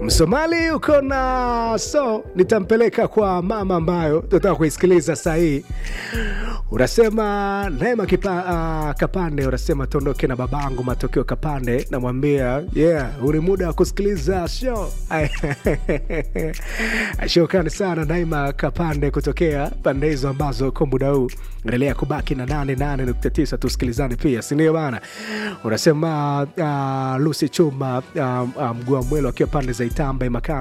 Msomali uko na so, nitampeleka kwa mama ambayo tunataka kuisikiliza saa hii. Unasema Neema kipa, uh, Kapande, unasema tuondoke na babangu Matokeo Kapande, namwambia yeah, huu ni muda wa kusikiliza show. Shukrani sana Neema Kapande kutokea pande hizo ambazo kwa muda huu endelea kubaki na 88.9 tusikilizane pia, si ndio bana? Unasema uh, Lucy Chuma uh, uh, mguu wa mwelo akiwa pande za Itamba Imakana